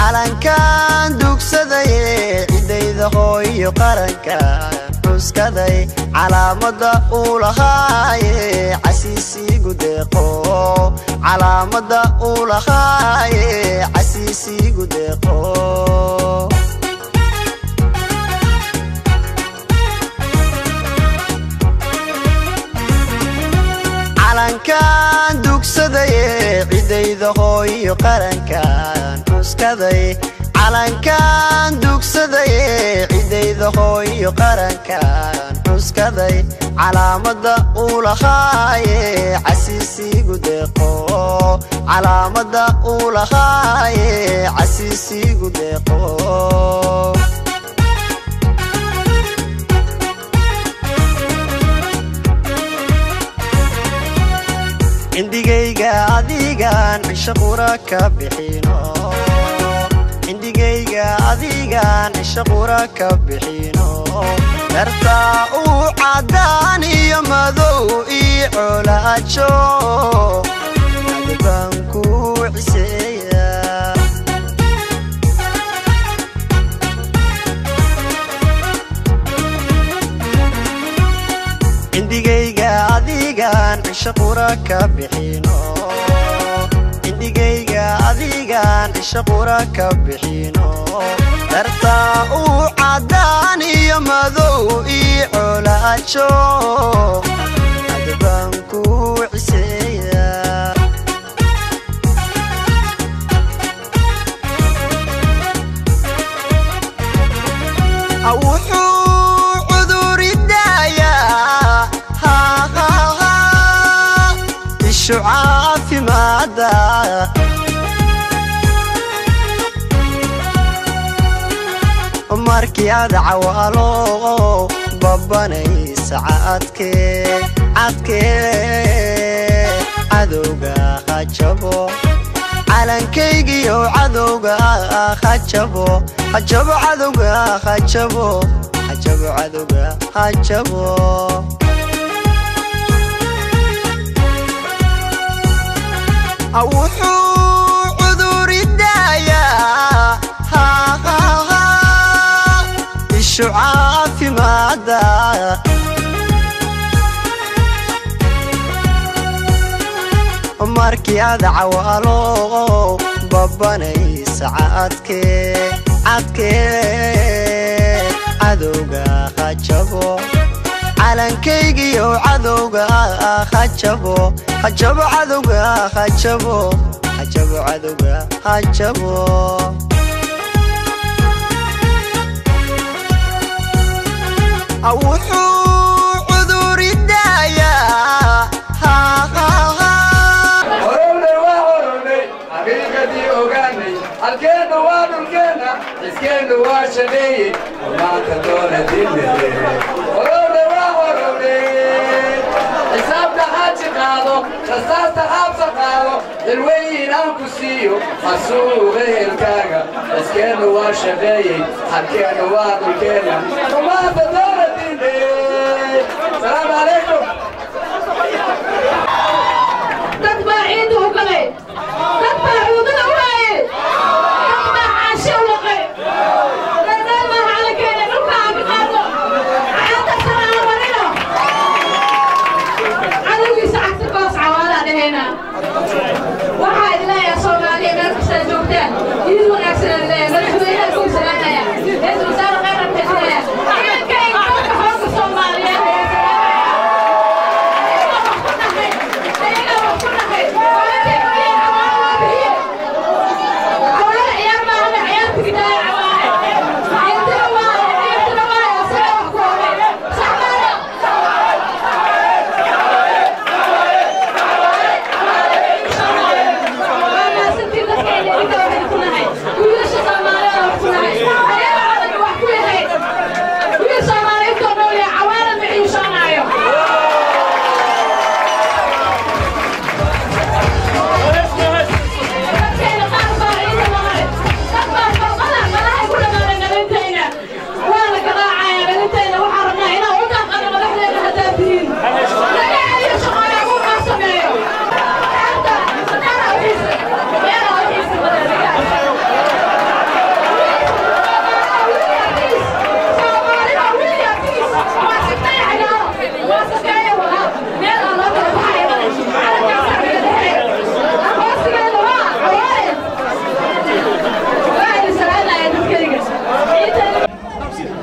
calankan dugsadaye ciddayda hooyo qarankan xuskaday calaamadda uu lahaaye casiisiigu deeqo calaamadda uu lahaaye casiisiigu deeqo calankan dugsadaye ciddayda hooyo qarankan xuskaday calankan dugsadaye ciddayda hooyo qarankan xuskaday calaamadda uu lahaaye casiisiigu deeqo calaamadda uu lahaaye casiisiigu deeqo cindigayga adigaan cisho qura ka bixino cindigayga adigaan cisho qura ka bixino dartaa uu caddaan iyo madow ii colaajo adbaan ku ciseeya cindigayga adigaan cisho qura ka bixino cindigayga adigaan cisho qura ka bixino dartaa uu caddaan iyo madow ii colaajo adbaan ku ciseeya wuxuu cuduridayaa ishu caafimaada markii aad cawaalo babanaysa cadkee cadkee cadowga hajabo calankaygiyo cadowga hajabo hajabo cadowga hajabo hajabo cadowga hajabo wuxuu cuduridayaa ishu caafimaada markii aad cawaalo babanaysa cadkee cadkee cadowga hajabo calankaygiyo cadowga hajabo hajabo cadowga hajabo hajabo cadowga hajabo wuxuu cuduridayaa horowne waa horownay xaqiiqadii ogaanay halkeenna waa dhulkeenna xiskeenna waa shaneeye maanta doona dinnaye horowne waa horownay xisaabta xaaji qaado rasaasta xaabsa qaado xilweyn aan ku siiyo xasuuqa helkaaga xiskeenna waa shaqeeyey halkeenna waa dhulkeenna maanta doona dinnaye salaamu calaykum dad baa ciidda u galay dad baa cuudada u haye dad baa caashe u laqay dadaan baa calankeena dhulka aan ka qaadno caada sanaa marino cadowgiisa cagta koos cawaalaa dhahayna waxaa idin leeyahay soomaaliya meel kastaa joogtaan iid wanaagsan aan leeyahay madaxweynaha kuu salaamaya ra-iisul wasaare khayran bixinaya ciidankayga dalka xoogga soomaaliyeed ayaa salaamaya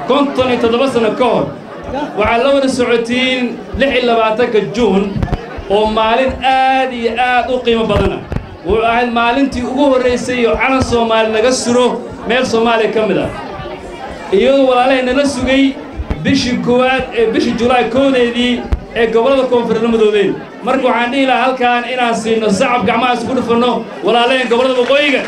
konton iyo toddoba sano ka hor waxaad la wada socotiin lix iyo labaatanka juun oo maalin aad iyo aad u qiimo badana wuxuu ahayd maalintii ugu horraysay oo calan soomaali laga suro meel soomaaliya ka mid ah iyadoo walaalahayna la sugay bishii koowaad ee bishii julaay koodeedii ee gobollada koonfureed madoobeen marka waxaan dhihi lahaa halkaan inaan siino sacab gacmaha isku dhufanno walaalaheen gobollada waqooyiga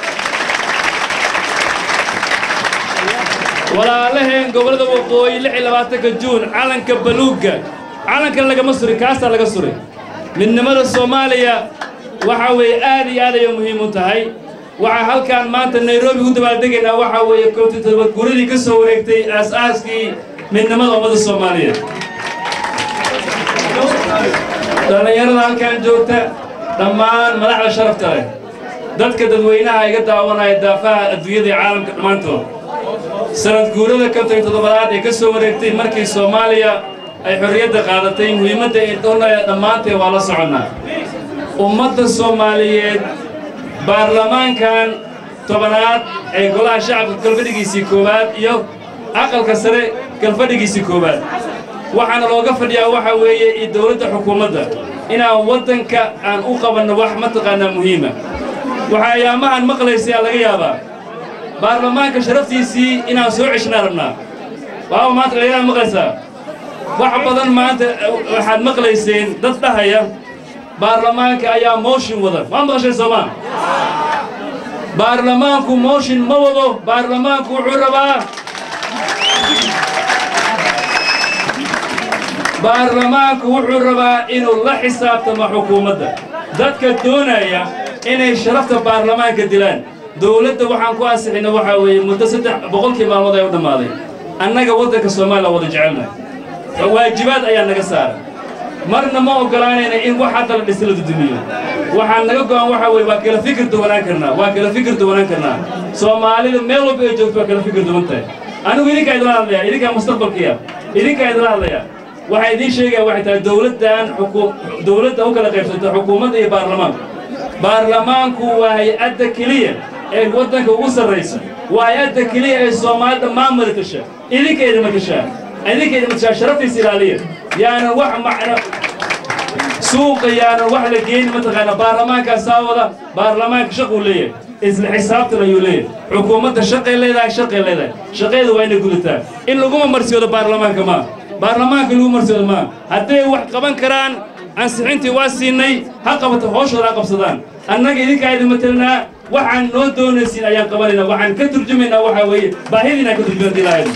walaalaheen gobollada waqooyi lix iyo labaatanka juun calanka baluugga calankan lagama surin kaasaa laga suray midnimada soomaaliya waxaa weeye aad iyo aad ayay muhiim u tahay waxaa halkaan maanta nairobi u dabaaldegaynaa waxaa weeye koobtii toddobaad guuradii ka soo wareegtay aas-aaskii midnimada ummadda soomaaliyeed dhallinyarada halkaan joogta dhammaan madaxda sharafta leh dadka dadweynaha iga daawanaya daafaha adduunyada iyo caalamka dhammaantood sanad guurada konton iyo toddobaad ee ka soo wareegtay markii soomaaliya ay xorriyadda qaadatay muhiimadda ay doonaya dhammaanteen waa la soconnaa ummadda soomaaliyeed baarlamaankan tobanaad ee golaha shacabka galfadhigiisii koowaad iyo aqalka sare galfadhigiisii koowaad waxaana looga fadhiyaa waxaa weeye iyo dowladda xukuumadda inaan waddanka aan u qabanno wax mataqaanaa muhiima waxaa ayaamahan maqlaysayaa laga yaabaa baarlamaanka sharaftiisii inaan soo ceshnaa rabnaa waaba maanta dhalinyaraan maqlaysaa wax badan maanta waxaad maqlayseen dad dhahaya baarlamaanka ayaa mooshin wada maa maqasheen soomaa baarlamaanku mooshin ma wado baarlamaanku wuxuu rabaa baarlamaanku wuxuu rabaa inuu la xisaabtamo xukuumadda dadka doonaya inay sharafta baarlamaanka dilaan dowladda waxaan ku ansixina waxaa weeye muddo saddex boqolkii maalmood ay u dhammaaday annaga waddanka soomaaliya wada jecelnahay waajibaad ayaa naga saara marna ma oggolaanayna in wax hadda la dhisi la dudumiyo waxaan naga go'an waxaa weeye waa kala fikir duwanaan karnaa waa kala fikir duwanaan karnaa soomaalida meel walba ay joogto waa kala fikir duwan tahay anigu idinkaa idinla hadlaya idinkaa mustaqbalkiya idinkaa idinla hadlaya waxaa idiin sheegaya waxay tahay dowladdan xukuum dowladda u kala qaybsata xukuumadda iyo baarlamaanka baarlamaanku waa hay-adda keliya ee waddanka ugu sarraysa waa hay-adda keliya ee soomaali dhammaan madatasha idinka idima tashaa idinka idima tashaa sharaftiisa ilaaliya yaanan wax macno suuqa yaanan wax la geyni mataqaana baarlamaankaa saawada baarlamaanka shaquu leeyahay isla xisaabtan ayuu leeyahay xukuumadda shaqay leedahay shaqay leedahay shaqeeda waa inay gudataa in laguma marsiyoodo baarlamaanka maa baarlamaanka lagu marsiyoodo maa hadday wax qaban karaan ansixintii waa siinay ha qabata hooshooda ha qabsadaan annaga idinkaa idin matelnaa waxaan noo doonaysiin ayaan qabanaynaa waxaan ka turjumaynaa waxaa weeye baahidiinaan ka turjumayna ilaahay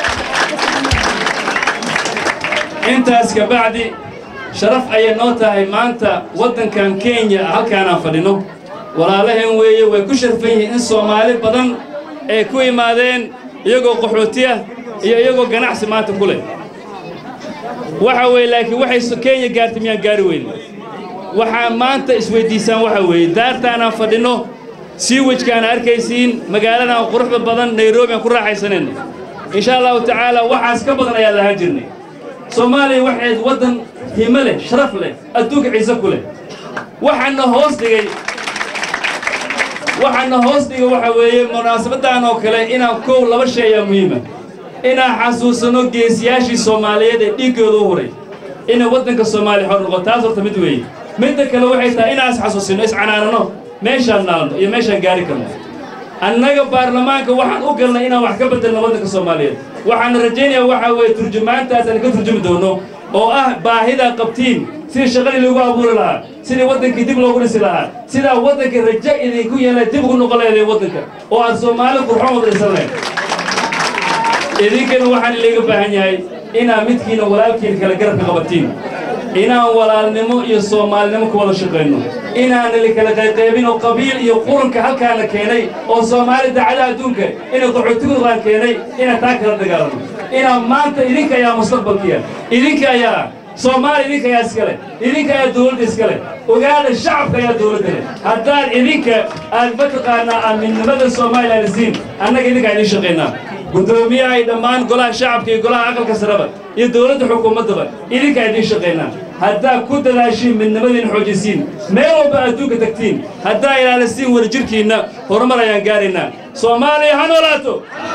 intaas ka bacdi sharaf ayay noo tahay maanta waddankan kenya halkaanaan fadhino walaalaheen weeye way ku sharfan yihiin in soomaali badan ay ku imaadeen iyagoo qaxootiya iyo iyagoo ganacsi maanta ku leh waxa weeye laakiin waxay kenya gaartay miyaan gaari weyne waxaa maanta isweyddiisaan waxa weeye daartaanaan fadhinno siiwajkaan arkaysiin magaaladan quruxda badan nairobi aan ku raaxaysanayna insha allahu tacaala waxaas ka badan ayaan lahaan jirnay soomaaliya waxayd waddan himo leh sharaf leh adduunka ciise ku leh waxaana hoos dhigay waxaana hoos dhigay waxa weeye munaasabaddan oo kale inaan kow laba shay ayaa muhiima inaan xasuusanno geesiyaashii soomaaliyeed ee dhiiggooda u huray inay waddanka soomaaliya xor noqo taas horta mid weeye midda kale waxay tahay inaan isxasuusinno iscanaanano meeshaan naalno iyo meeshaan gaari karno annaga baarlamaanka waxaan u galnay inaan wax ka beddelno waddanka soomaaliyeed waxaan rajaynayaa waxaa weeye turjumaantaas aan ka turjumi doono oo ah baahidaa qabtiin sidii shaqadii loogu abuuri lahaa sidii waddankii dib loogu dhisi lahaa sidaa waddanka raja idinku yeelay dib ugu noqon lahayd waddanka oo aad soomaali qurxoon wada dhisan lahayd idinkana waxaan ilayga baahan yahay inaa midkiina walaalkiina kala garabka qabatiin inaan walaalnimo iyo soomaalinimo ku wada shaqayno inaanali kala qayqaybin oo qabiil iyo qurunka halkaana keenay oo soomaali dacadaha adduunka inay qaxootigudaan keenay inaan taa kala dagaalano inaan maanta idinka ayaa mustaqbalkiya idinka ayaa soomaali idinka ayaa iskale idinka ayaa dowladda iskale ogaada shacabka ayaa dowladda leh haddaan idinka aad mataqaanaa aaminimada soomaaliya lasiin annaga idinka idiin shaqaynaa guddoomiyaha ay dhammaan golaha shacabka iyo golaha aqalka sareba iyo dowladda xukuumaddaba idinkaa idiin shaqaynaa haddaa ku dadaashiin midnimadiin xoojisiin meel walba adduunka tagtiin haddaa ilaalisiin wadajirkiinna horumar ayaan gaaraynaa soomaaliya ha noolaato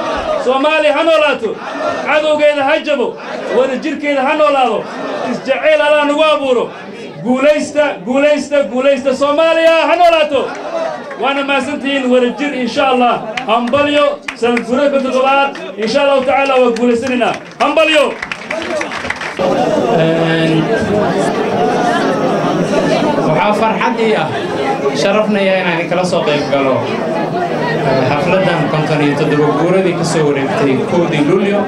soomaaliya ha noolaato cadowgeeda ha jabo wadajirkeeda ha noolaado isjacayl allaa nagu abuuro guulaysta guulaysta guulaysta soomaaliya ha noolaato waana mahadsantihiin wadajir insha allah hambalyo sanad gureedka toddobaad insha allahu tacaala waa guulaysanaynaa hambalyo waxaa farxad ii ah sharafnaya inaan kala soo qayb galo xafladdan konton iyo toddoba guuradii ka soo wareegtay koodii lulyo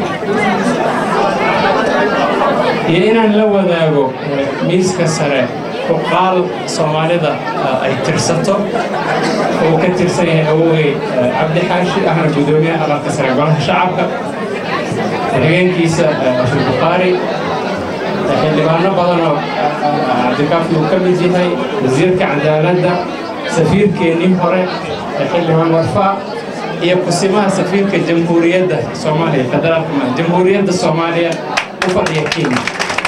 iyo inaan la wadaago miiska sare uqaal soomaalida ay tirsato uu ka tirsan yahay awogey cabdi xaashi ahna gudoomiyaha aqalka sare golaha shacabka xigeenkiisa ashir bukhaari xildhibaano badanoo cabdikaafi uu ka mid yahay wasiirka cadaaladda safiirkeennii hore xildhibaan warfaa iyo kusimaha safiirka jamhuuriyadda soomaaliya federaalka ma jamhuuriyadda soomaaliya u fadhiya kenya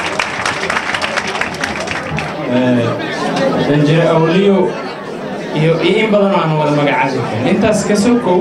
danjire awliyo iyo iyo in badanoo aan wada magacaabi karin intaas ka sokow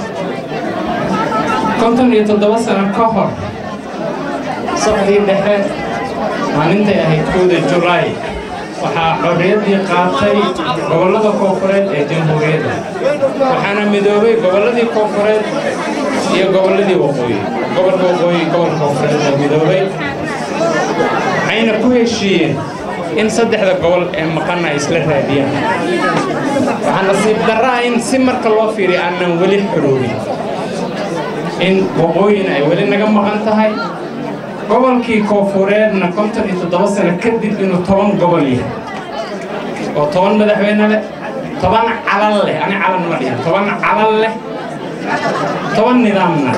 konton iyo toddoba sano ka hor saqdii dhexe maalintay ahayd kooda julaay waxaa xorriyaddii qaatay gobollada koofureed ee jamhuuriyadda waxaana midoobay gobolladii koofureed iyo gobolladii waqooyi gobolka waqooyi gobolka koofureed ee midoobay waxayna ku heshiiyeen in saddexda gobol ee maqanna ay isla raadiyaan waxaa nasiib darraa in si marka loo fiiriyo aanan weli xoroobin in waqooyina ay weli naga maqan tahay gobolkii koofureedna konton iyo toddoba sano kadib inuu toban gobol yahay oo toban madaxweyne leh toban calal leh ani calan ma dhihin toban calal leh toban nidaamna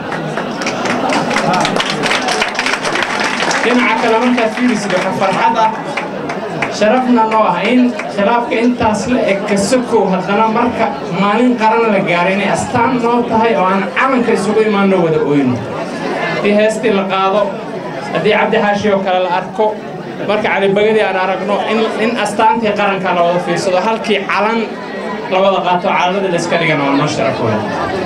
dhinaca kale markaad fiirisid waxa farxad ah sharafna noo ah in khilaafka intaas la eg ka sokow haddana marka maalin qaran la gaaray inay astaan noo tahay oo aan calanka isugu imaanno wada oyno haddii heestii la qaado haddii cabdi xaashi oo kale la arko marka calibagadii aan aragno in astaantii qaranka la wada fiirsado halkii calan la wada qaato calanadii la iska dhigana waa noo sharaf weyn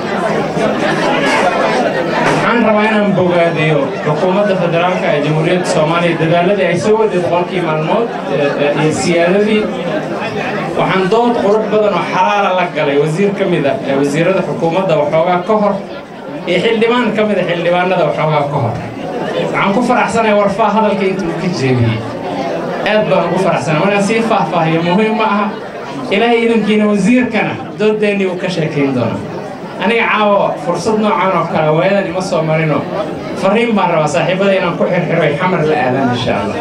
waxaan rabaa inaan bogaadiyo xukuumadda federaalka ee jamhuuriyadda soomaaliya dadaaladii ay soo waday boqolkii maalmood iyo siyaadadii waxaan dood qurux badan oo xalaala la galay wasiir ka mida ee wasiirada xukuumadda waxoogaa ka hor iyo xildhibaan ka mida xildhibaanada waxoogaa ka hor waxaan ku faraxsanahay warfaa hadalka inta uu ka jeediyey aad baan ugu faraxsanay markaan sii faahfaahiyo muhiim ma aha ilaahay idankiina wasiirkana doodeennii uu ka sheekayn doona aniga caawo fursad noocan oo kale waayadan ima soo marino fariin baan rabaa saaxiibada inaan ku xirxiro ay xamar la aadaan insha allah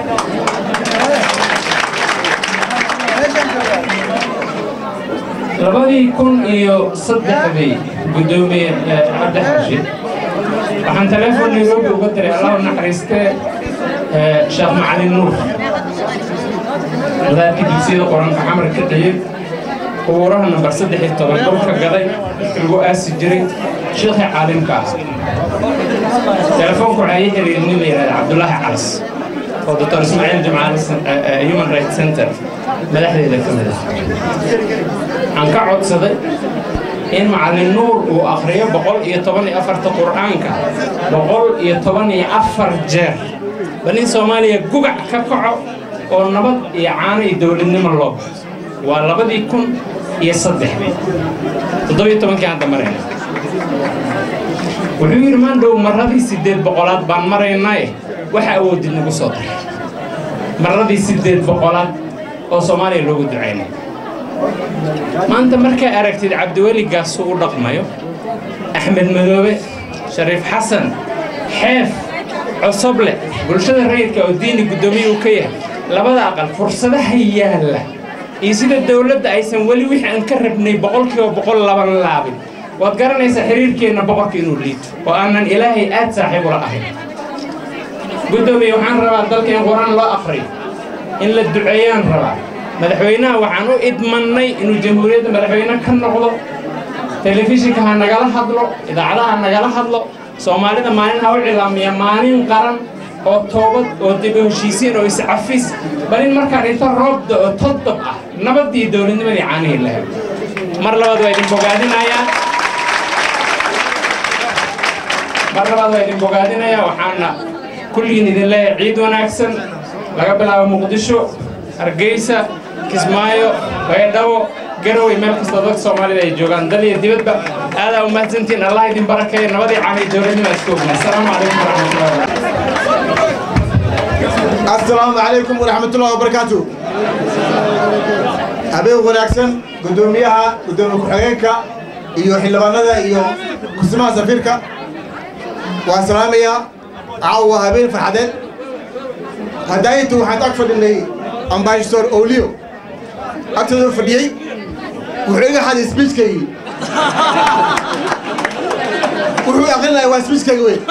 labadii kun iyo saddexdii guddoomiye cabdi xaashi waxaan teleefon nairobi uga diray allah u naxariistee sheekh macalin nuur wadaadkii dugsiyada qoranka xamar ka dhiyey qubuuraha nambar saddex iyo toban dhulka gaday lagu aasi jiray sheekhii caalimka ah telefoonku waxaa ii xiriirin nin la yidhahda cabdulaahi calas oo doctor ismaaciil jimcaali human rights center madaxdeeda ka mid ah waxaan ka codsaday in macallin nuur uu akhriyo boqol iyo toban iyo afarta qur'aanka boqol iyo toban iyo afar jeer bal in soomaaliya gugac ka kaco oo nabad iyo caano iyo dowladnimo loo baxo waa labadii kun iyo saddexdii toddobiyo tobankii hadda marayna wuxuu yidhi maandhow marradii siddeed boqolaad baan maraynaaye waxa awoodid nagu soo daray marradii siddeed boqolaad oo soomaaliya loogu ducaynay maanta markaa aragtid cabdiweli gaasuu u dhaqmayo axmed madoobe shariif xasan xeef cosoble bulshada rayidka oo diini guddoomiye uu ka yahay labada aqal fursadaha yaalla iyo sida dowladda aysan weli wixii aan ka rabnay boqolkiiba boqol laban laabin waad garanaysaa xiriirkeenna boqorka inuu liito oo aanan ilaahay aad saaxiib ula ahayn guddoomiye waxaan rabaa dalka in qur-aan loo aqriyo in la duceeyaan rabaa madaxweynaha waxaan u idmannay inuu jamhuuriyadda madaxweyne ka noqdo telefishinka ha nagala hadlo idaacadaha ha nagala hadlo soomaalida maalin ha u cilaamiya maalin qaran oo toobad oo dib u heshiisiin oo iscafis bal in markaan inta roobda oo toddob ah nabaddii dowladnimadii caanihii la helo mar labaad waa idin bogaadinayaa mar labaad waa idin bogaadinaya waxaana kulligiin idin leeyahay ciid wanaagsan laga bilaabo muqdisho hargeysa kismaayo baydhabo garowe meel kastoo dadka soomaalida ay joogaan dal iyo dibadba aadaa u mahadsantihiin allah idin barakeeyo nabadii caamay dowladnima isku ogna asalaamu calaykum waraxmatullahi السلام عليكم ورحمة الله وبركاته habeen wanaagsan gudoomiyaha gudoomiye ku-xigeenka iyo xildhibaanada iyo kursimaha safiirka waan salaamayaa caawa habeen farxadeed hadaaintu waxaan ag fadhinay ambassador olio agtooda fadhiyey wuxuu iga xaday speechkaygii wuxuu aqrinaya waa speechkayga wey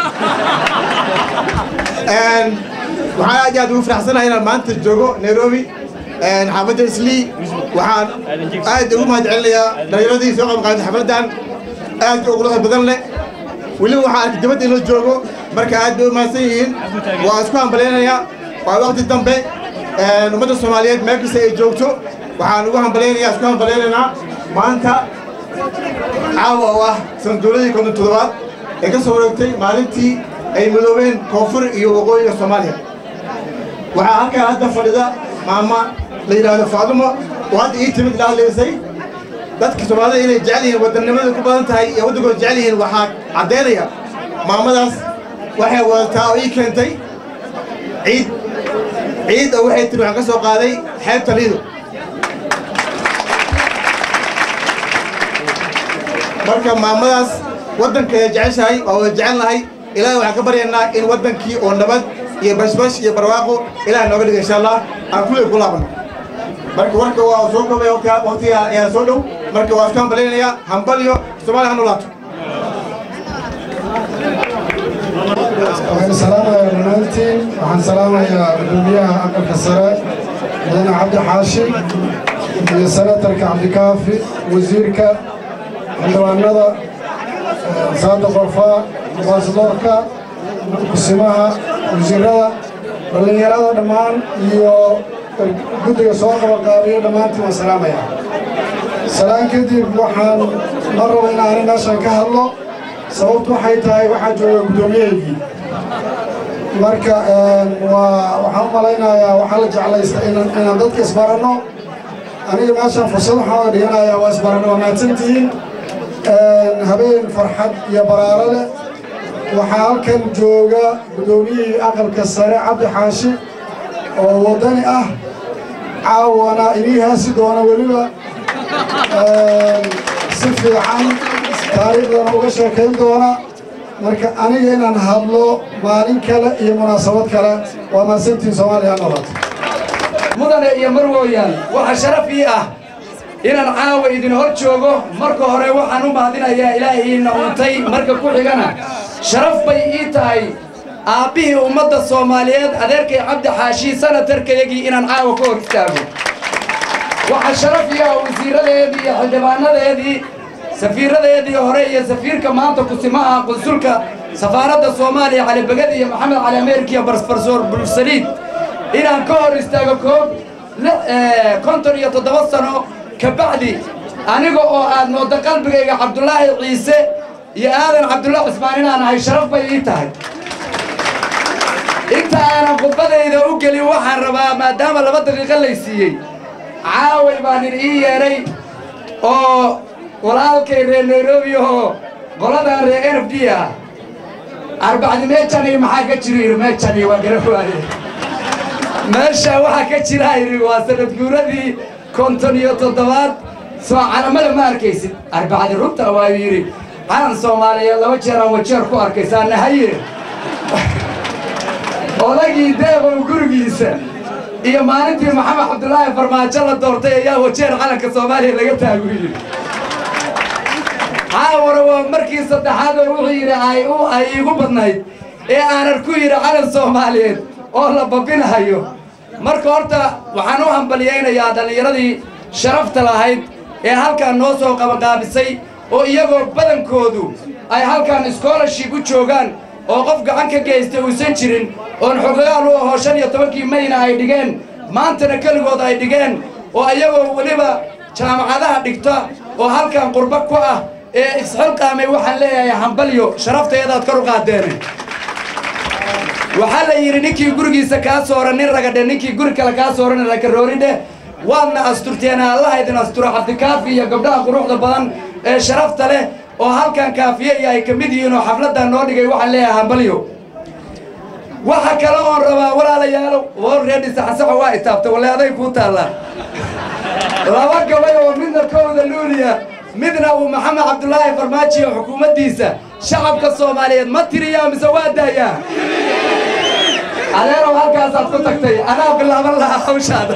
waxaan aad iyo aad ugu faraxsanahay inaan maanta joogo nairobi xaafadda islii waxaan aad ugu mahad celinayaa dhallinyaradii soo qayb qaadatay xafladdan aad u quruxda badan leh weliba waxaan arkay dibadda in la joogo marka aad bay u mahadsan yihiin waa isku hambalaynayaa waa waqti dambe ummadda soomaaliyeed meel kasta ay joogto waxaan ugu hambalaynayaa isku hambalaynaynaa maanta caawa oo ah sanduuladii konton toddobaad ee ka soo wareegtay maalintii ay midoobeen koonfur iyo waqooyiga soomaaliya waxaa halkaa hadda fadhida maama la yidhaahdo faadumo oo hadda ii timid la hadlaysay dadka soomaalida inay jecel yihiin wadannimada ku badan tahay iyo waddankooda jecel yihiin waxaa caddaynaya maamadaas waxay wadataa oo ii keentay ciid ciid oo waxay tiri waxaan ka soo qaaday xeebta liido marka maamadaas waddankeeda jeceshahay waa wada jecelnahay ilaahay waxaan ka baryaynaa in waddankii oo nabad iyo bashbash iyo barwaaqo ilaah nooga dhiga insha allah aan kuley ku laabano marka warka waa soo koobay waqtiga ayaa soo dhow marka waa isku hambalaynayaa hambalyo soomaaliya ha nolaato waxaan salaamayaa dhammaantiin waxaan salaamayaa gudoomiyaha aqalka sare mudane cabdi xaashi iyo senatarka cabdikaafi wasiirka xildhibaanada saada qorfaa ambaasadoorka kusimaha wasiirada dhallinyarada dhammaan iyo guddiga soo qabaqaabiyo dhammaantiin waan salaamayaa salaan kadib waxaan ma rabo in aanay meeshan ka hadlo sababtu waxay tahay waxaa jooga guddoomiyahaygii marka waa waxaan u malaynayaa waxaa la jeclaysta inaan inaan dadka isbaranno aniga meeshan fursad waxaan oga dhiganayaa waa isbaranno waa mahadsantihiin habeen farxad iyo baraaro leh waxaa halkan jooga guddoomiyihii aqalka sare cabdi xaashi oo waddani ah caawana inii haasi doona weliba si fiican taariikhdana uga sheekayn doona marka aniga inaan hadlo maalin kale iyo munaasabad kale waa mahadsantiin soomaaliya nabad mudane iyo marwooyaan waxa sharaf ii ah inaan caawa idin hor joogo marka hore waxaan u mahadinayaa ilaahiina untay marka ku xigana sharaf bay ii tahay aabbihii ummadda soomaaliyeed adeerkay cabdi xaashi sanatarkayagii inaan caawa ka hor istaago waxaa sharaf ii ah wasiiradeedii iyo xildhibaanadeedii safiiradeedii hore iyo safiirka maanta kusimaha qunsulka safaaradda soomaaliya cali beged iyo maxamed cali ameerkiya barsbarsoor bulsaliid inaan ka hor istaago koob konton iyo toddoba sano kabacdi aniga oo aad mooddo qalbigayga cabdulaahi ciise iyo aadan cabdulla cismaan inaan ahay sharaf bay ii tahay inta aanan khudbadayda u gelin waxaan rabaa maadaama laba daqiiqo lay siiyey caaway baan in ii yeedhay oo walaalkay reer nairobi oo qoladan reer n f d ah arbacdi meejani maxaa ka jira yidhi meejani waa gara waaye meesha waxaa ka jira yidhi waa sanad guuradii konton iyo toddobaad soo calamada ma arkaysid arbacdi runta waayu yidhi calan soomaaliyeed laba jeer aan wajeer ku arkaysaa nahaye odagii deeqow gurigiisa iyo maalintii maxamed cabdulaahi farmaajo la doortay ayaa wajeer calanka soomaaliya laga taagu yidhi caawara waa markii saddexaad oo wuxuu yidhi ay u ay iigu badnayd ee aanan ku yidhi calan soomaaliyeed oo la babinahayo marka horta waxaan u hambaliyaynayaa dhallinyaradii sharafta lahayd ee halkan noo soo qabaqaabisay oo iyagoo badankoodu ay halkan scholarship u joogaan oo qof gacan ka geystay uusan jirin oon xogayaal u ahoo shan iyo tobankii mayna ay dhigeen maantana keligood ay dhigeen oo iyagoo weliba jaamacadaha dhigta oo halkan qurba ku ah ee isxilqaamay waxaan leeyahay hambalyo sharaftayadaad kor u qaadeene waxaa la yidhi ninkii gurigiisa kaa sooran nin ragadhe ninkii guri kale kaa sooran rakarooridhe waadna asturteen allaha idin asturo cabdikaafi iyo gabdhaha quruxda badan ee sharafta leh oo halkan kaafiye iyo ay ka mid yihiin oo xafladdan noo dhigay waxaan leeyahay hambalyo waxa kale oon rabaa walaalayaalo oo reedhi saxansaxo waa itaabta walle aday kuu taallaa laba gabay oo midna kowda luuliya midna uu maxamed cabdulaahi farmaajo xukuumaddiisa shacabka soomaaliyeed ma tiriyaa mise waa daayaa adeerow halkaasaad ku tagtay anaa bilaaban lahaa hawshaada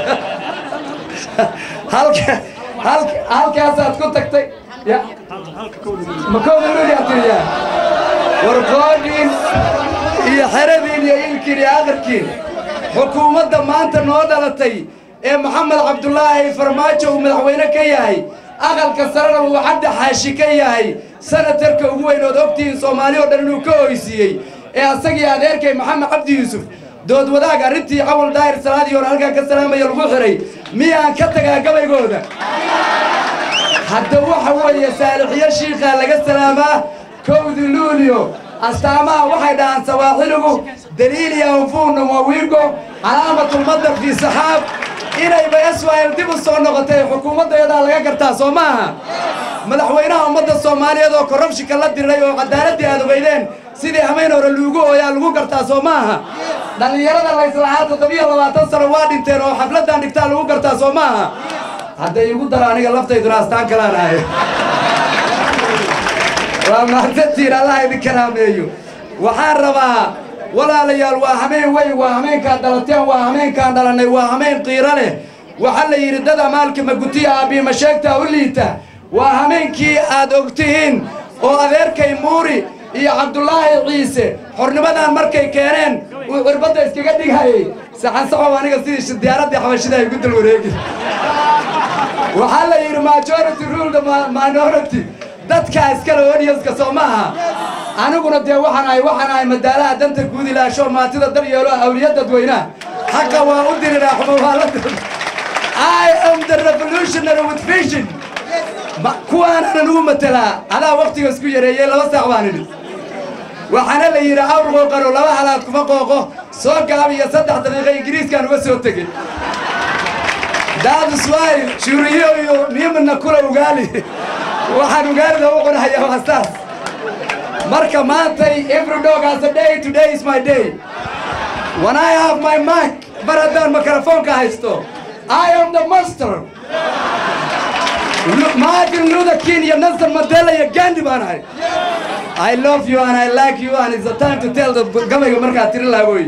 halka halka halkaasaad ku tagtay ya ma kowda luuliyaa tiriyaa warqoodhiin iyo xeradiin iyo ilkiin iyo aqarkiin xukuumadda maanta noo dhalatay ee maxamed cabdulaahi farmaajo uu madaxweyne ka yahay aqalka sarena uu cabdi xaashi ka yahay sanatarka ugu weyn ood ogtihiin soomaali oo dhan inuu ka oysiiyey ee asagii adeerkay maxamed cabdi yuusuf dood wadaag arrintii cawal daahir salaadii hore halkaa ka salaamaya lagu xiray miyaan ka tagaa gabaygooda hadda waxa weeye saalixiyo shiikaa laga salaamaa kowdi luulio astaamaha waxay dhahaan sawaaxiligu daliiliya anfuuna wawiigo calaamatulmadar fii saxaab inayba israa'il dib u soo noqotay xukuumaddeedaa laga gartaa soo maaha madaxweynaha ummadda soomaaliyeed oo korrabshinka la diray oo caddaaladdii aad ogeydeen sidii hamayn hore luugu ooyaa lagu gartaa soo maaha dhallinyarada layslahaa toddobiyo labaatan sano waa dhinteen oo xafladdan dhigtaa lagu gartaa soo maaha hadday igu daro aniga laftayduna astaan kalaan ahay waa mahadsantiin allah idin karaameeyo waxaan rabaa walaalayaal waa hameen weyn waa hameenkaan dhalateen waa hameenkaan dhalannay waa hameen qiiro leh waxaa la yidhi dad amaalka magutiya aabbiima sheegtaa u liita waa hameenkii aad ogtihiin oo adeerkay muuri iyo cabdulaahi ciise xornimadan markay keeneen uu cirbadda iskaga dhighayay saxansaxow aniga sidii diyaaraddii xabashida ay gu dal wareegi waxaa la yidhi majority rule the minority dadkaa iskale audienska soo maaha aniguna dee waxaan ahay waxaan ahay madaalaha danta guud ilaasho maantida daryeelo awliya dadweynaha xaqa waa u diriraa xumawaalada I am the revolutionary with vision kuwaanaan ugu matelaa adaa waktiga isku yareeyey laba saac baan idhi waxaana la yidhi awr qooqano laba halaad kuma qooqo soo gaab iyo saddex daqiiqa ingiriiskaan uga soo tegey daadus waay shuriyo iyo niimana kula ugaali waxaan ugaalida u cunahayaa waa saas marka maantay every dog has a day today is my day when I have my mic mar haddaan mikrofoonka haysto I am the master Martin Luther King iyo Nelson Mandela iyo Gandhi baan ahay I love you and I like you and it's the time to tell the gabayga markaa tiri laagooy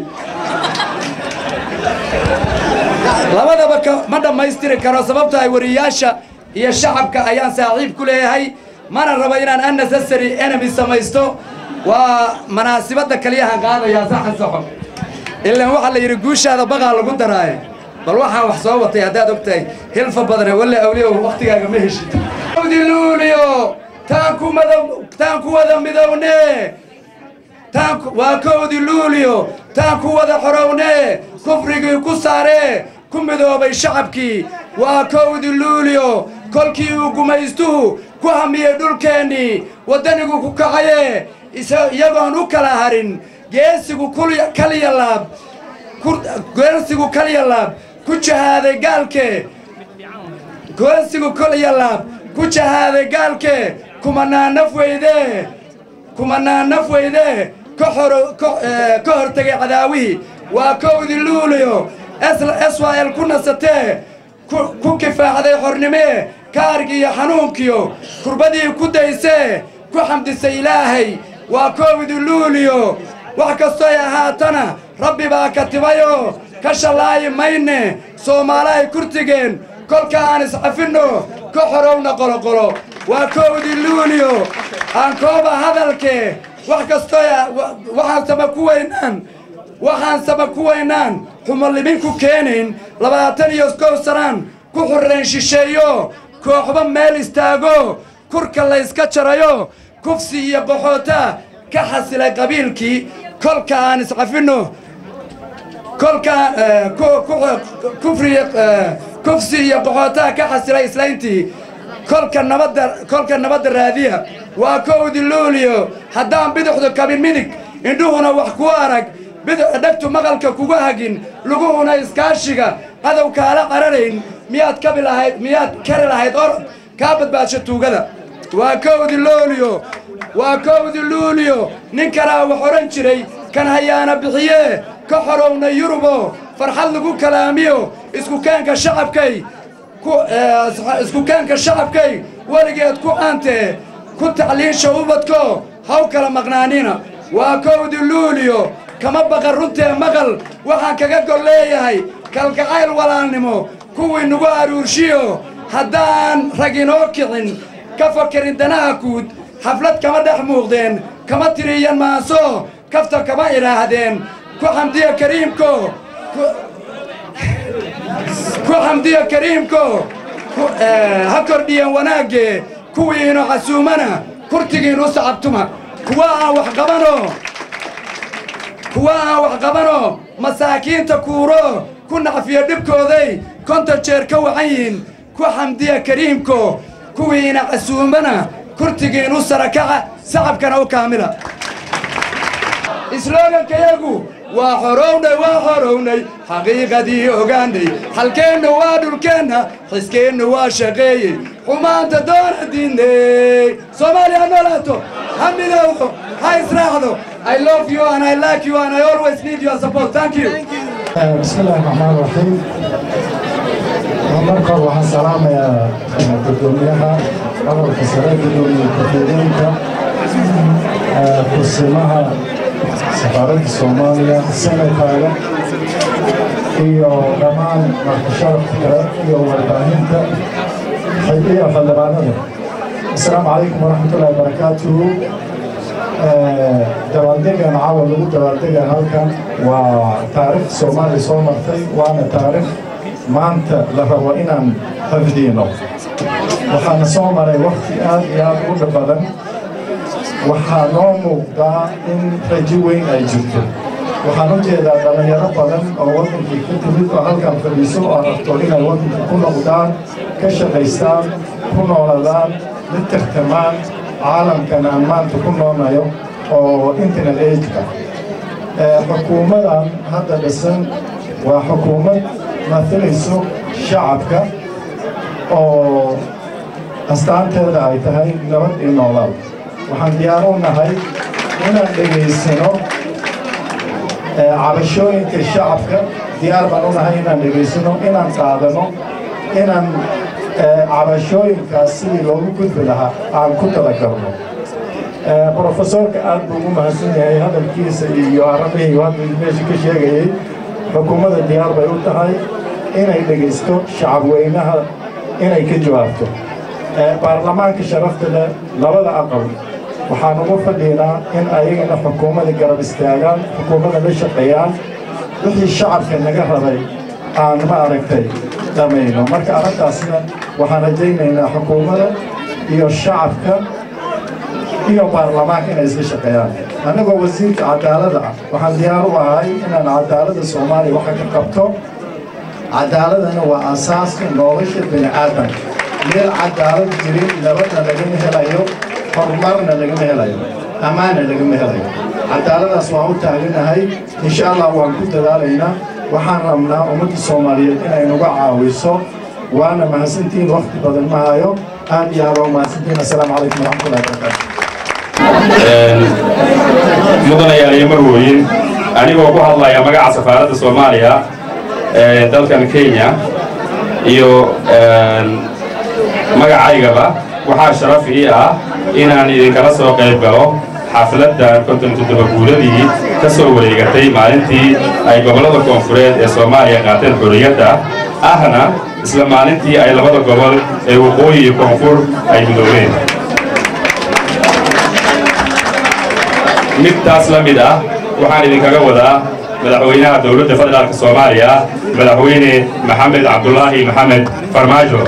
labadaba ma dhammaystiri karo sababta ay wariyaasha iyo shacabka ayaan saaxiib ku leeyahay mana rabo inaan unnecessary enemy samaysto waa manaasibadda kaliyahan qaadayaa saxan saxo ilaan waxaa la yidhi guushaada baqaa lagu daraaye bal waxaan wax soo watay haddaad og tahay hilfa badane walle awliyow wakhtigaaga ma heshid luuliyo taan ku mada taan ku wada midowne taan waa kowdi luuliyo taan ku wada xorowne kufrigii ku saaree ku midoobay shacabkii waa kowdi luuliyo kolkii uu gumaystuhu ku hamiyey dhulkeennii waddanigu ku kacaye iyagoon u kala harin geesigu kaliya laab geesigu kaliya laab ku jahaaday gaalke geesigu kaliya laab ku jahaaday gaalke kumanaa naf weyde kumanaa naf weyde ka hortegay cadaawihii waa kowdi luuliyo israa'el ku nasatee ku kifaacday xornimee kaargiiyo xanuunkiyo kurbadii ku daysee ku xamdisay ilaahay waa kowdi luuliyo wax kastoy ahaatana rabbi baa katibayoo ka shallaayi mayne soomaalahay kurtigeen kolka aan iscafinno ka xorowna qoloqolo waa kowdi luuliyo aan kooba hadalkee wax kastoy waxaan sama ku weynaan waxaan sama ku weynaan xumolimin ku keenayn labaatan iyo kow sanaan ku xurrayn shisheeyo kooxba meel istaago kurka layska jarayo kufsi iyo qaxoota ka xasilay qabiilkii kolka aan iscafinno kolkaan kufri kufsi iyo qaxootaa ka xasilay islayntii kolka nabadda kolka nabadda raadiya waa kowdi luuliyo haddaan bidixdu kabin midig indhuhuna wax ku arag bidix dhegtu maqalka kuga hagin luguhuna iskaashiga cadow kaala qararayn miyaad kabi lahayd miyaad kari lahayd orod kaa badbaadsho tuugada waa kowdi luuliyo waa kowdi luuliyo nin kalaa wax odhan jiray kan hayaana bixiyee ka xorowna yurubo farxad lagu kalaamiyo iskukaanka shacabkay iskukaanka shacabkay weligeed ku aantee ku tacliisha ubadko haw kala maqnaanina waa kowdi luuliyo kama baqan runtee maqal waxaan kaga gol leeyahay kalgacayl walaalnimo kuwii nagu aruurshiyo haddaan rag inoo kicin ka fakerin danaha guud xaflad kama dhex muuqdeen kama tiriyan maaso kafta kama idhaahdeen ku xamdiya kariimko ku xamdiya kariimko ha kordhiyan wanaagge kuwiinu casuumana kurtigiinu sacabtuma kuwa aan wax qabano kuwa aan wax qabano masaakiinta kuuro ku nacfiyo dhibkooday konton jeer ka wacan yihiin ku xamdiya kariimko kuwiina casuumana kurtigiinu sarakaca sacabkana u kaamila isloogankayagu waa xorownay waa xorownay xaqiiqadii ogaanay halkeenna waa dhulkeenna xiskeenna waa shaqeeyey xumaanta doona diinay soomaaliya ha noolaato ha midowdo ha israacdo I love you and I like you and I always need your support. Thank you. بسم الله الرحمن الرحيم marka waxaan salaamayaa gudoomiyaha gobolka sare gudoomiye ku-xigeenka kursimaha safaaradda soomaaliya senataaga iyo dhammaan markasharafka kale iyo warbaahinta iyo xildhibaanada asalaamu calaykum waraxmatullahi wabarakaatuhu dabaaldegan caawa lagu dabaaldega halkan waa taariikh soomaaliya soo martay waana taariikh maanta la rabo inaan xafdiino waxaana soo maray wakti aad iyo aad u dhib badan waxaa noo muuqdaa in rajo weyn ay jirto waxaan u jeedaa dhallinyaro badan oo waddankii ka timid oo halkan fadhiiso oo rabto inay waddanka ku noqdaan ka shaqaystaan ku nooladaan la tartamaan caalamkan aan maanta ku noonayo oo internet ageka xukuumadan hadda dhisan waa xukuumad matalayso shacabka oo astaanteeda ay tahay nabad iyo noolaal waxaan diyaar u nahay inaan dhegaysano cabashooyinka shacabka diyaar baan u nahay inaan dhegaysano inaan qaadano inaan cabashooyinkaas sidii loogu gudbi lahaa aan ku talagalno brofesorka aad buu ugu mahadsan yahay hadalkiisa iyo arabihii hadda meesha ka sheegayey xukuumadda diyaar bay u tahay inay dhegaysto shacabweynaha inay ka jawaabto baarlamaanka sharafta leh labada aqal waxaan ugu fadhiinaa in ayagana xukuumadda garab istaagaan xukuumadda la shaqeeyaan wixii shacabka naga rabay aan ma aragtay dhamayno marka arrintaasna waxaan rajaynaynaa xukuumadda iyo shacabka iyo baarlamaanka inay isla shaqeeyaan annagoo wasiirka cadaaladda ah waxaan diyaar u ahay inaan cadaaladda soomaaliya waxa ka qabto cadaaladana waa asaaska nolosha bini aadamka meel cadaalad jirin nabadna lagama helayo horumarna lagama helayo ammaanna lagama helayo cadaaladaas waan u taaganahay insha allah waan ku dadaalaynaa waxaan rabnaa ummadda soomaaliyeed inay nuga caawiso waana mahadsantihiin wakti badan ma hayo aad iyo aad waa mahadsantihiin assalaamu calaykum waraxmatullahi wabarakaatu mudanayaal iyo marwooyin anigoo ku hadlaya magaca safaaradda soomaaliya ee dalkan kenya iyo magacaygaba waxaa sharaf ii ah inaan idinkala soo qayb galo xafladdan konton toddoba guuladii ka soo wareegatay maalintii ay gobollada koonfureed ee soomaaliya qaateen xorriyadda ahna isla maalintii ay labada gobol ee waqooyi iyo koonfur ay midoobeen midtaas la mid ah waxaan idinkaga wadaa madaxweynaha dowladda federaalka soomaaliya madaxweyne maxamed cabdulaahi maxamed farmaajo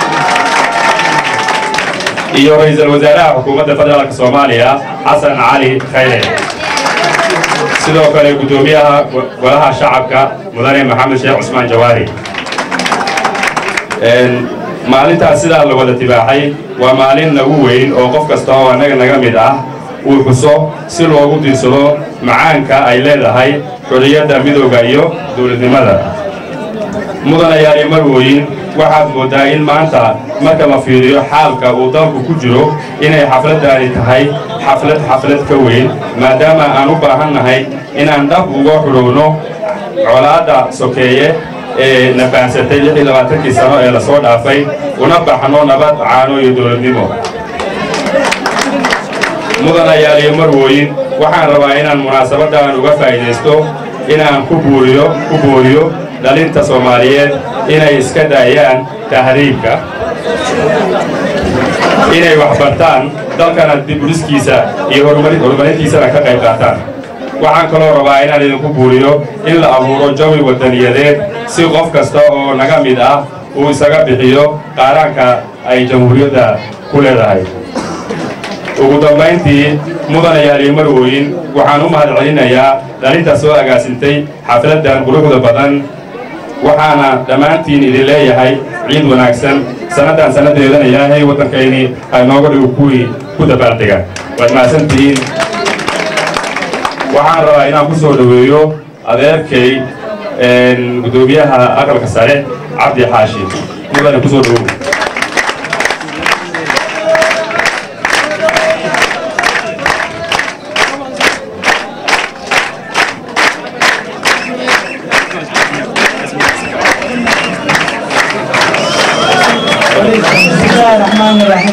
iyo ra'iisul wasaaraha xukuumadda federaalka soomaaliya xasan cali khayre sidoo kale guddoomiyaha golaha shacabka mudane maxamed sheekh cusmaan jawaari maalintaas sidaa la wada tibaaxay waa maalin nagu weyn oo qof kasta oo annaga naga mid ah uu xuso si loogu diirsado macaanka ay leedahay xorriyadda midooda iyo dawladnimada mudanayaal iyo marwooyin waxaad mooddaa in maanta marka la fiiriyo xaalka uu dalku ku jiro inay xafladdaani tahay xaflad xaflad ka weyn maadaama aan u baahan nahay inaan dhab uga xudhowno colaadda sokeeye ee na baansatay lix iyo labaatankii sano ee lasoo dhaafay una baxno nabad caano iyo dowladnimo mudanayaal iyo marwooyin waxaan rabaa inaan munaasabaddan uga faa'iidaysto inaan ku buuriyo ku booriyo dhalinta soomaaliyeed inay iska daayaan tahriibka inay wax bartaan dalkana diburiskiisa iyo horumarintiisana ka qayb qaataan waxaan kaloo rabaa inaan idinku buuriyo in la abuuro jawi wadaniyadeed si qof kasta oo naga mid ah uu isaga bixiyo qaaraanka ay jamhuuriyadda ku leedahay ugu dambayntii mudanayaal iyo marwooyin waxaan u mahad celinayaa dhalinta soo agaasintay xafladdan quruxda badan waxaana dhammaantiin idin leeyahay ciid wanaagsan sanaddan sannadeedana ilaahay waddankaynii ay nooga dhigo kuwii ku dabaaldega waad mahadsantihiin waxaan rabaa inaan ku soo dhoweeyo adeerkay guddoomiyaha aqalka sare cabdi xaashi mudane ku soo dhowow بسم الله الرحمن الرحيم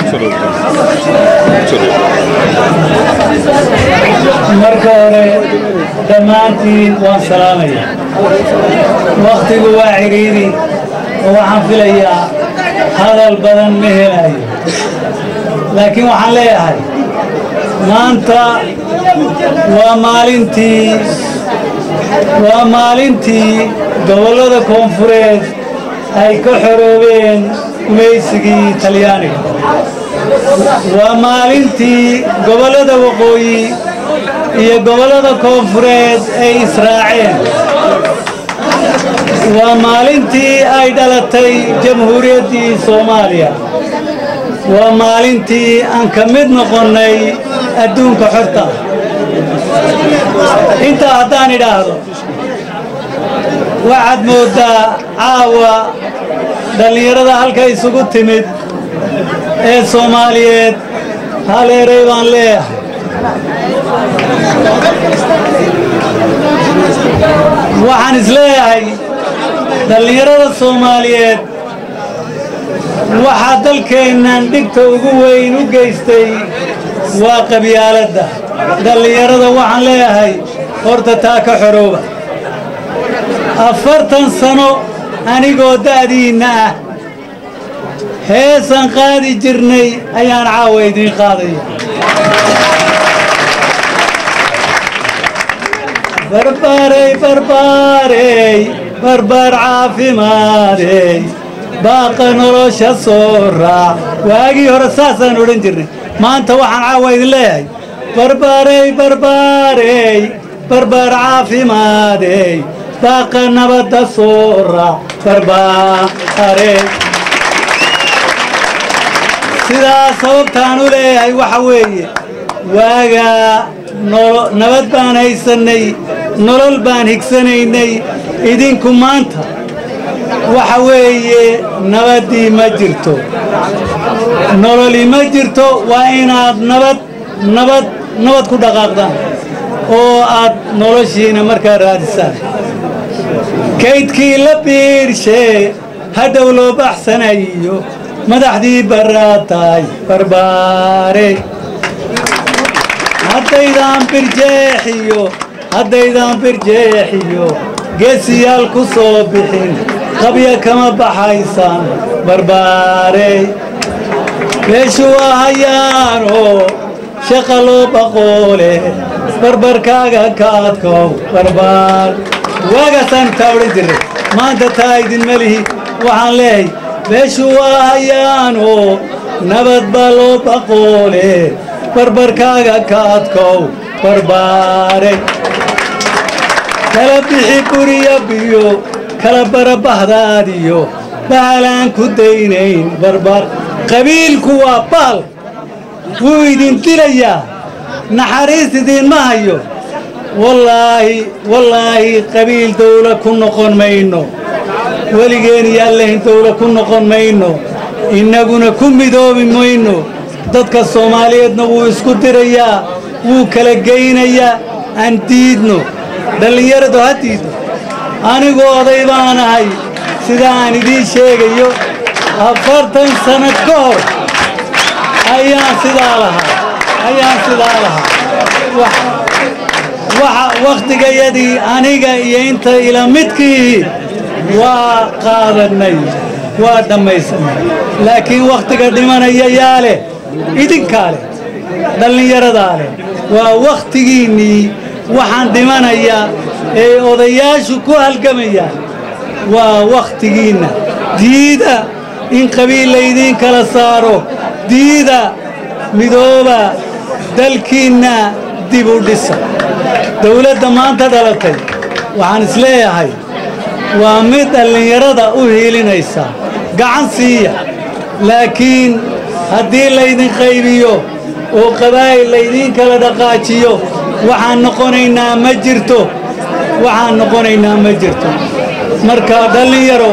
marka hore dhammaantiin waan salaamaya wakhtigu waa cidhiidhi oo waxaan filayaa hadal badan ma helayo laakiin waxaan leeyahay maanta waa maalintii waa maalintii gobollada koonfureed ay ka xoroobeen gumaysigii talyaaniga waa maalintii gobollada waqooyi iyo gobollada koonfureed ay israaceen waa maalintii ay dhalatay jamhuuriyaddii soomaaliya waa maalintii aan ka mid noqonnay adduunka xorta intaa haddaan idhaahdo waxaad mooddaa caawa dhallinyarada halka isugu timid ee soomaaliyeed hal eray baan leeyahay waxaan isleeyahay dhallinyarada soomaaliyeed waxaa dalkeennan dhigta ugu weyn u geystay waa qabyaaladda dhallinyarada waxaan leeyahay horta taa ka xorooba afartan sano anigoo da'diinna ah heesan qaadi jirnay ayaan caawa idiin qaadaya barbaarey barbaarey barbaar caafimaadey baaqa nolosha soo raac waagii hore saasaan odhan jirnay maanta waxaan caawa idin leeyahay barbaarey barbaarey barbaar caafimaadey baaqa nabadda soo raac barbaarey sidaas sababtaan u leeyahay waxa weeye waagaa nabad baan haysannay nolol baan higsanaynay idinku maanta waxa weeye nabaddii ma jirto nololi ma jirto waa inaad nabad nabad nabad ku dhaqaaqdaan oo aad noloshiina markaa raadisaan kaydkii la biirshee hadhow loo baxsanayo madaxdii baraataay barbaare haddaydaan birjeexiyo haddaydaan birjeexiyo geesiyaal ku soo bixin qabya kama baxaysaan barbaarey meeshu waa hayaanoo shaqa loo baqoole barbarkaaga ka adkow barbaar waagaasaan taa odhan jirray maanta taa idinma lihi waxaan leehay meeshu waa hayaanoo nabad baa loo baqoole barbarkaaga ka adkow barbaare kala bixi guriya biyo kala bara bahdaadiyo baalaan ku daynayn barbar qabiilku waa baal wuu idin dilayaa naxariis idiinma hayo wallaahi wallaahi qabiil dawla ku noqon mayno weligeen iyo allahin dawla ku noqon mayno innaguna ku midoobi mayno dadka soomaaliyeedna wuu isku dirayaa wuu kala geynayaa aan diidno dhallinyaradu ha diidno anigu oday baanahay sida aan idiin sheegayo afartan sannad ka hor ayaan sidaa lahaa ayaan sidaa lahaa waxa wakhtigayadii aniga iyo inta ila midkii waa qaadannay waa dhammaysanay laakiin wakhtiga dhimanaya yaa leh idinkaa leh dhallinyaradaa leh waa wakhtigiinnii waxaan dhimanayaa ee odayaashu ku halgamayaan waa wakhtigiinna diida in qabiil laydiin kala saaro diida midooba dalkiinna dib u dhisa dawladda maanta dhalatay waxaan isleeyahay waa mid dhallinyarada u hiilinaysa gacan siiya laakiin haddii laydin qaybiyo oo qabaa'il laydiin kala dhaqaajiyo waxaan noqonaynaa ma jirto waxaan noqonaynaa ma jirto marka dhallinyaro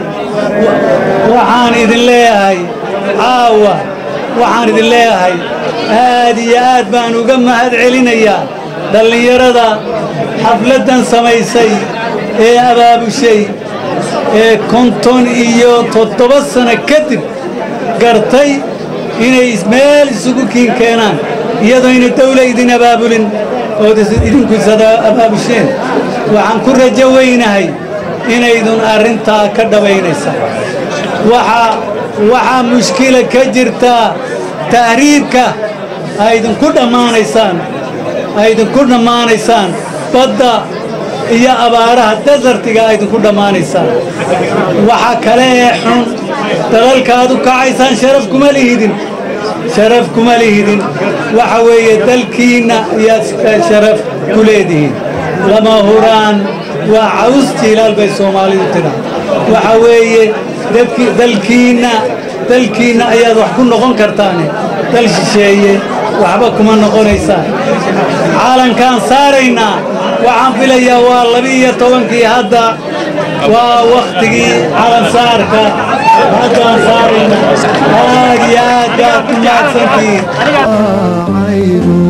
waxaan idin leeyahay caawa waxaan idin leeyahay aad iyo aad baan uga mahad celinayaa dhallinyarada xafladdan samaysay ee abaabushay ee konton iyo toddoba sano kadib gartay inay meel isugu kiin keenaan iyadoo ina dawla idin abaabulin ood idinku isada abaabusheen waxaan ku rajo weynahay inaydun arrintaa ka dhabaynaysa waxaa waxaa mushkila ka jirtaa tahriibka aydinku dhammaanaysaan aydinku dhammaanaysaan badda iyo abaaraha desartiga aydinku dhammaanaysaan waxa kale ee xun dalalkaad u kacaysaan sharaf kuma lihidin sharaf kuma lihidin waxa weeye dalkiinna iyaad sharaf ku leedihiin lama huraan waa caws jiilaal bay soomaalidu tidhaa waxa weeye dadki- dalkiinna dalkiinna ayaad wax ku noqon kartaane dal shisheeye waxba kuma noqonaysaan caalankaan saaraynaa waxaan filayaa waa laba-iyo tobankii hadda waa wakhtigii calan saarka haddaan saaraynaa aad iyo aad baad ku mahadsantihiin